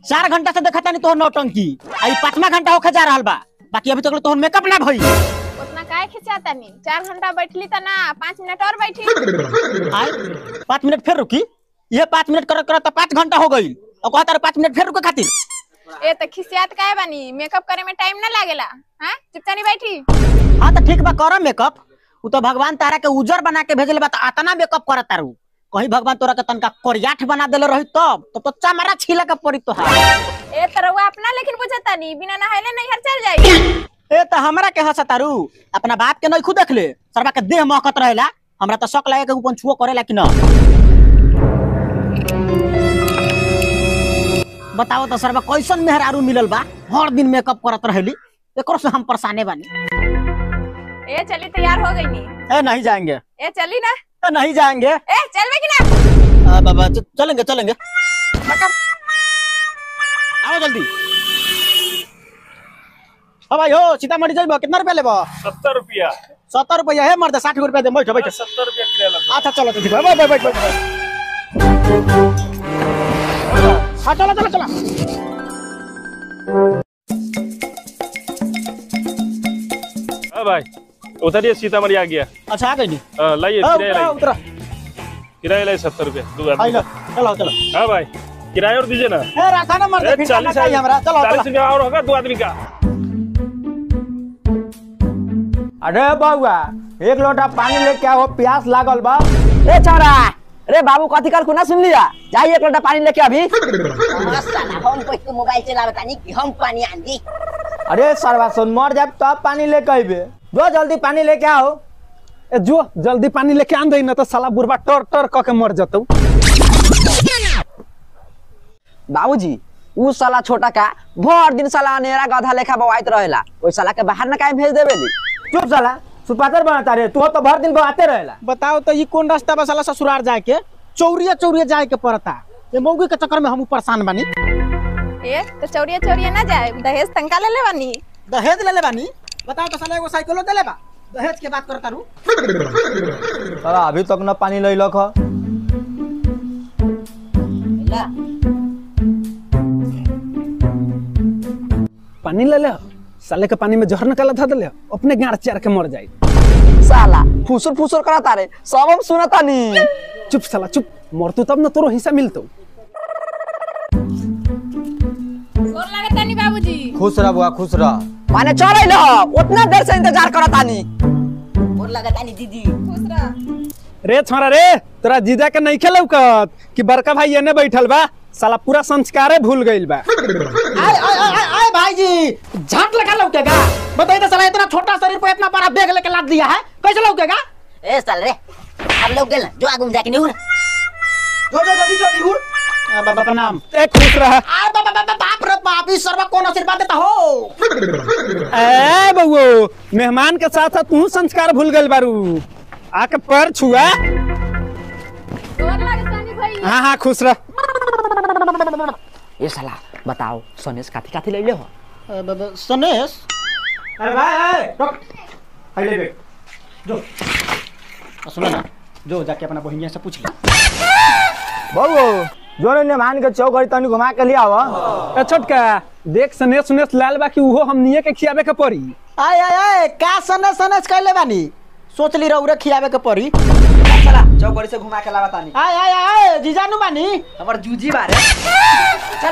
चार घंटा से देखा तानी तोहर नौटंकी आई पांचवा घंटा होके जा रहल बा बाकी अभी तक तोहर मेकअप ना भई उतना काहे खिंचाता नहीं चार घंटा बैठली त ना पाँच मिनट और बैठी आय पाँच मिनट फिर रुकी ये पाँच मिनट करत करत पाँच घंटा हो गई और कहता पाँच मिनट फिर रुके खातिर ए त खिसियात काहे बानी मेकअप करे में टाइम ना लागेला हां चुपचानी बैठी हाँ तो ठीक बा कर मेकअप उ तो भगवान तारा के उजर बना के भेजले बा तो आतना मेकअप करत तारू कहीं भगवान तोरा के तनका कोरियाठ बना देले रही तब तो तो चमड़ा छीला के पड़ी तो ए तरवा अपना लेकिन बुझता नहीं बिना नहाइले नहीं हर चल जाई ए तो हमरा के हंसा तारू अपना बाप के नहीं खुद देख ले सरबा के देह महकत रहेला हमरा तो शक लगे के ऊपर छुओ करेला कि ना बताओ तो सरबा कैसन मेहरारू मिलल बा हर दिन मेकअप करत रहेली एकरो से हम परेशाने बानी ए चली तैयार हो गई नी ए नहीं जाएंगे ए चली ना ए नहीं जाएंगे ए चलबे कि ना आ, बाबा च- चलेंगे चलेंगे आओ जल्दी हाँ भाई हो सीतामढ़ी जाइबो कितना रुपया लेबो सत्तर रुपया सत्तर रुपया है मर्द साठ रुपया दे बैठो बैठो सत्तर रुपया किलो लगा अच्छा चलो तो ठीक है बैठ बैठ बैठ बैठ हाँ चलो चलो चलो हाँ भाई उतरिए सीतामढ़ी आ गया अच्छा आ गई नी हाँ, लाइए हाँ, किराया उतरा लाइए उतरा किराया लाइए सत्तर रुपया दो आई आदमी लो चलो चलो हाँ भाई किराया और दीजिए ना ए रखा ना मर्द ए, फिर चालीस चाहिए हमरा चलो चालीस चलो रुपया और होगा दो आदमी का अरे बउआ एक लोटा पानी लेके आओ प्यास लागल बा ए छोरा अरे बाबू कथी कर खुना सुन लिया जाइए एक लोटा पानी लेके अभी साला हम कोई मोबाइल चलावे तानी कि हम पानी आंदी अरे सरवा सुन मर जाब तब पानी लेके अइबे जो जल्दी पानी लेके आओ ए जो जल्दी पानी लेके आन दई न तो साला बुढ़वा टर टर क के मर जतौ बाबूजी ऊ साला छोटा का भर दिन साला अनेरा गधा लेखा बवाइत रहेला ओई साला के बाहर न काहे भेज देबे ली चुप साला सुपातर बनाता रे तू तो भर दिन बहाते रहेला बताओ तो ये कौन रास्ता बा साला ससुराल जाए के चौरिया चौरिया जाए के पड़ता ये मौगी के चक्कर में हम परेशान बानी ए तो चौरिया चौरिया ना जाए दहेज तंका ले ले बानी दहेज ले ले बानी बताओ तो साला एगो साइकिलो दे ले बा दहेज के बात करता रू साला अभी तक न पानी लइलक ह पानी ले ले साले के पानी में जहर निकाला था दले अपने गाड़ चार के मर जाई साला फुसुर फुसुर करता रे सब हम सुनता नी चुप साला चुप मरतू तब न तोरो हिस्सा मिलतो गोर लागता नहीं बाबूजी खुश रह बुआ खुश रह माने चल लो उतना देर से इंतजार करता नी और लगा तानी दीदी खुश रह रे छोरा रे तोरा जीजा के नहीं खेलौकत कि बड़का भाई एने बैठल बा साला पूरा संस्कारे भूल गइल बा आए आए आए आए आए भाई जी झाट लगा लौकेगा बताइए तो साला इतना छोटा शरीर पे इतना बड़ा बैग लेके लाद दिया है कैसे लौकेगा ए साल रे हम लोग गेल जो आगू में जाके नहीं जो जो जल्दी जो निहुर बाबा प्रणाम ए खुश रह आ बाबा बाबा बाप रे बाप इस सर्व कौन आशीर्वाद देता हो ए बउओ मेहमान के साथ साथ तू संस्कार भूल गइल बारू आके पैर छुआ गोर लागता नहीं भाई हाँ हाँ खुश रह ये साला बताओ सनेश काथी काथी लइले हो अ, बाबा सनेश अरे भाई रुक ले बे जो आ, सुनो ना जो जाके अपना बहिनिया से पूछ ले बउओ जोने ने मान के चौक तनी घुमा के लिया आवा ए छोटका देख सनेश सुनेश लाल बा कि उहो हमनिए के खियावे के पड़ी आए आए आए का सनेश सनेश कैले बानी सोच ली रहुरे खियावे के पड़ी साला चौकड़ी से घुमा के लावता नी आए आए आए जीजानु बानी हमर जूजी बारे चल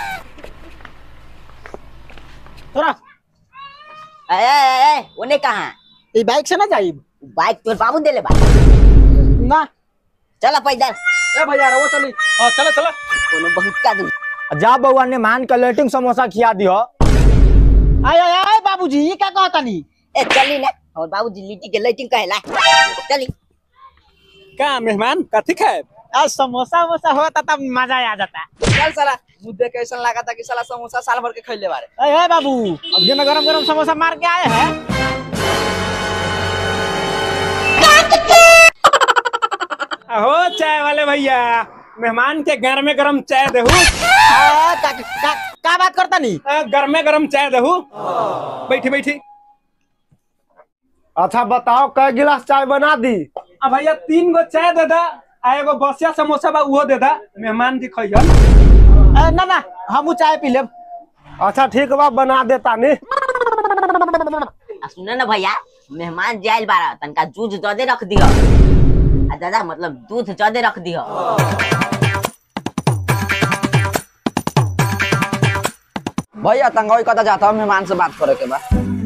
तोरा ए ए ए ओने कहां ई बाइक से ना जाइब बाइक तोर बाबू देले बा ना चला पैदल ए भैया रहो चली हां चला चला कोनो बहुत का दूर जा बउआ ने मान के लेटिंग समोसा खिया दियो आए आए आए बाबूजी ये क्या कहतानी ए चली ना और बाबूजी लिट्टी के लाइटिंग कहेला चली का मेहमान कथी खाए आज समोसा वोसा होता तब मजा आ जाता चल साला मुद्दे कैसन लगा था कि साला समोसा साल भर के खइले बारे अरे है बाबू अब ये ना गरम गरम समोसा मार के आए हैं अहो चाय वाले भैया मेहमान के घर में गरम चाय देहू आ, का, का, का बात करता नी घर में गरम चाय देहू बैठी बैठी अच्छा बताओ कै गिलास चाय बना दी आ भैया तीन गो चाय दे दा आ एगो बसिया समोसा बा उहो दे दा मेहमान के खइहन ए, ना ना हम चाय पी लेब अच्छा ठीक बा बना देता नी आ सुन ना भैया मेहमान जाइल बारा तनका दूध ज्यादा रख दियो आ दादा मतलब दूध ज्यादा रख दियो भैया तंगई कता जाता हूँ मेहमान से बात करे के बा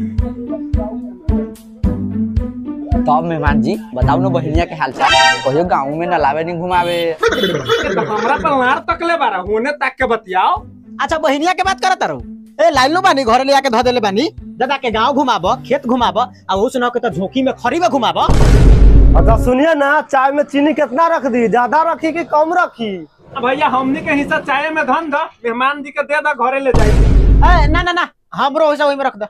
तब मेहमान जी बताओ ना बहनिया के हाल चाल कहियो गाँव में न लावे नहीं घुमावे हमरा पर लार तकले बारा होने तक के बतियाओ अच्छा बहिनिया के बात करत रहो ए लाइलो बानी घरे ले आके धो देले बानी दादा के गांव घुमाबो खेत घुमाबो आ उ सुनाओ के तो झोंकी में खरी में घुमाबो अच्छा सुनिए ना चाय में चीनी कितना रख दी ज्यादा रखी कि कम रखी भैया हमनी के हिस्सा चाय में धन दो मेहमान जी के दे दो घरे ले जाए ए ना ना ना हमरो हिस्सा ओहि में रख दो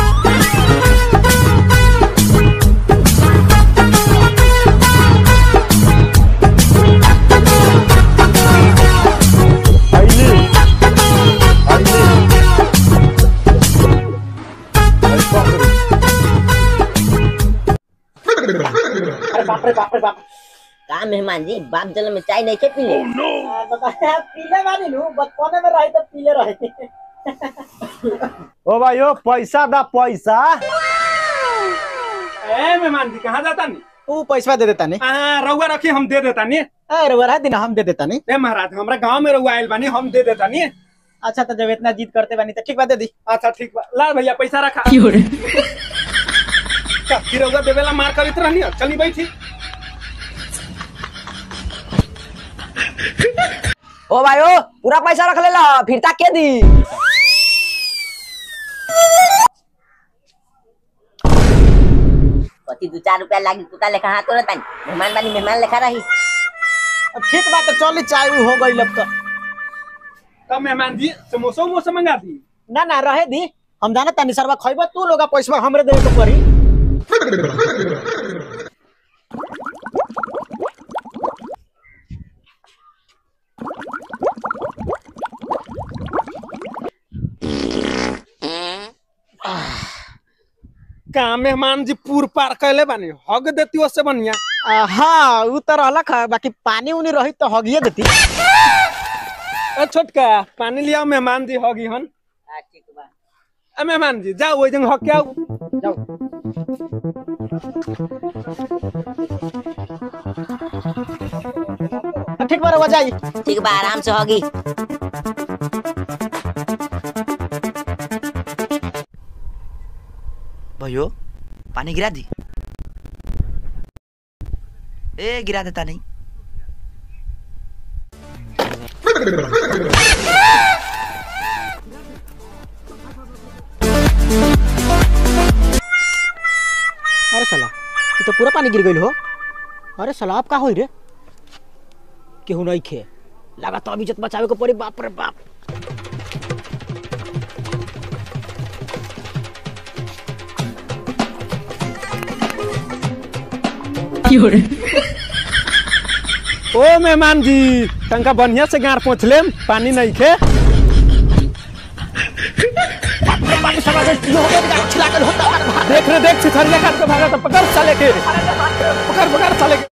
अइली अइली अइ पकड़ी। का मेहमान जी बाप जल में चाय नहीं खे पीले पीले बानी नु बचपने में रही तो पीले रहे ओ भाई ओ पैसा दा पैसा ए मेहमान जी कहाँ जाता नी उ पैसा दे देता नहीं हाँ रउआ रखी हम दे देता नी ए रउआ दिन हम दे देता नहीं ए महाराज हमरा गांव में रउआ आइल बानी हम दे देता नी अच्छा तो जब इतना जीत करते बानी तो ठीक बात दे दी अच्छा ठीक बा ला भैया पैसा रखा का फिर रउआ देवेला मार करित रहनी हो चली बैठी ओ भाई ओ पूरा पैसा रख ले ला फिर तक के दी कति दू चार रुपया लागी कुत्ता लेखा हाथ तोड़ता मेहमान बानी मेहमान लेखा रही अब ठीक बात तो चल चाय उ हो गई अब तो तब मेहमान जी समोसा उमोसा मंगा दी ना ना रहे दी हम जाना तानी सरवा खइबो तू लोग पैसा हमरे देवे के पड़ी का मेहमान जी पूर पार कैले बानी हग देती उससे बढ़िया आ, हाँ उ तो रहलक है बाकी पानी उनी रही तो हगिए देती ए छोटका पानी लियाओ मेहमान जी हगी हन ठीक बा ए मेहमान जी जाओ ओइ जंग हक के आओ ठीक बा रउआ जाई ठीक बा आराम से होगी भयो पानी गिरा दी ए गिरा देता नहीं अरे साला ये तो पूरा पानी गिर गइल हो अरे साला आप का होई रे केहू नहीं खे लगा तो अब इज्जत बचावे को पड़ी बाप रे बाप ओ मेहमान जी तंका बढ़िया से गार पहुँच लेम पानी नहीं खे देख रे देख सिथरिया काट के भागा तो पकड़ साले के पकड़ पकड़ साले के